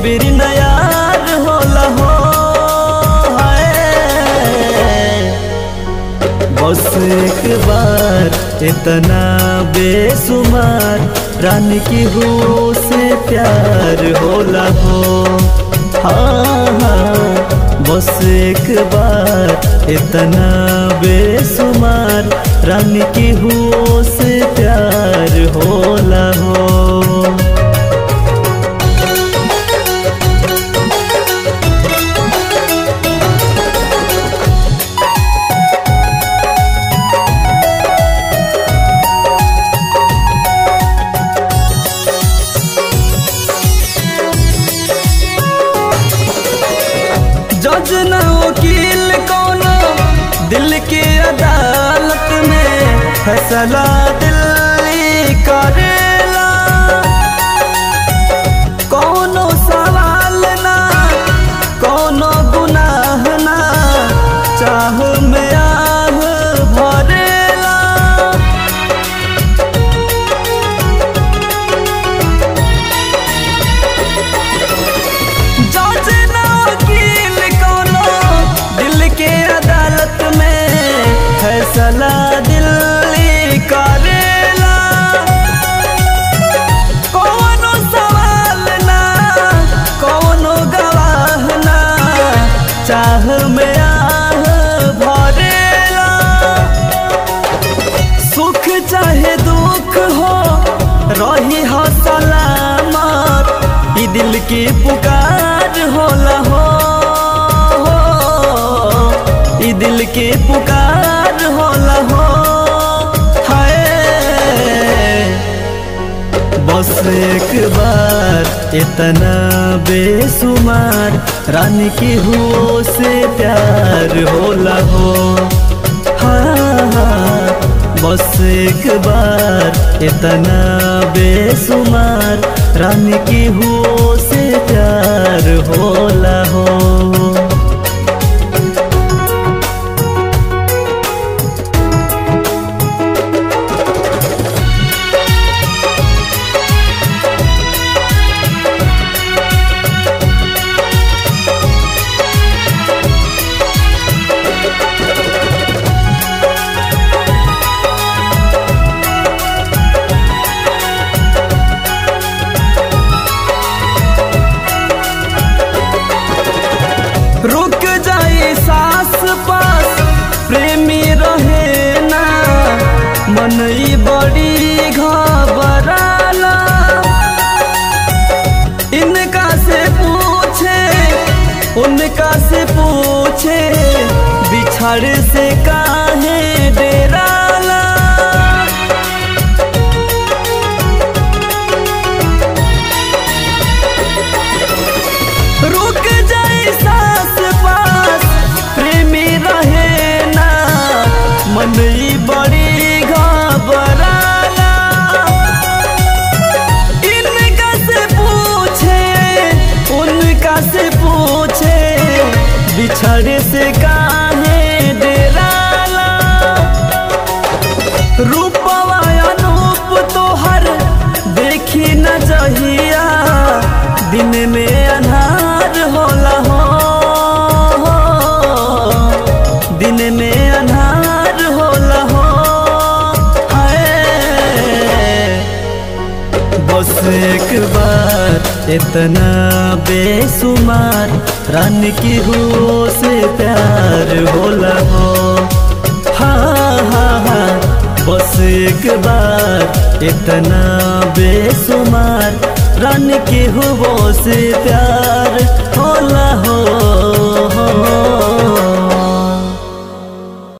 बिर नयार होला हो हाय। बस एक बार इतना बेसुमार रानी की हो से प्यार होला हो हाँ हाँ बस एक बार इतना बेसुमार रानी की हो से प्यार होला हो जज न वकील कोनो दिल के अदालत में फैसला दिल्ली करेला कोनो सवाल ना कोनो गुनाह ना चाह में आह भरेला जज न वकील कोनो दिल के अदालत में फैसला दिल्ली करेला कोनो सवाल ना कोनो गवाह ना चाह में आह भरेला सुख चाहे दुख हो रही हो सलामत ई दिल की पुकार होला हो ई दिल की पुकार होला हो हाय बस एक बार इतना बेसुमार रानी की हो से प्यार होला हो हाँ हाँ बस एक बार इतना बेसुमार रानी की हो से प्यार होला हो रुक जाई सास पास प्रेमी रहे ना मन ई बड़ी घबराला इनका से पूछे उनका से पूछे बिछड़ से काहे डेराला रुक जाए सास पास प्रेमी रहे ना मन ई बड़ी घबराला इनका से पूछे उनका से पूछे बिछड़े से काहे डेराला रूपवा अनूप तोहर देखी न जहिया दिन में अन्हार होला हो दिन में अन्हार होला हो हाय बस एक बार इतना बेसुमार रानी की हो से प्यार होला हो हाँ हाँ हाँ बस एक बार इतना बेसुमार रानी की हो से प्यार होला हो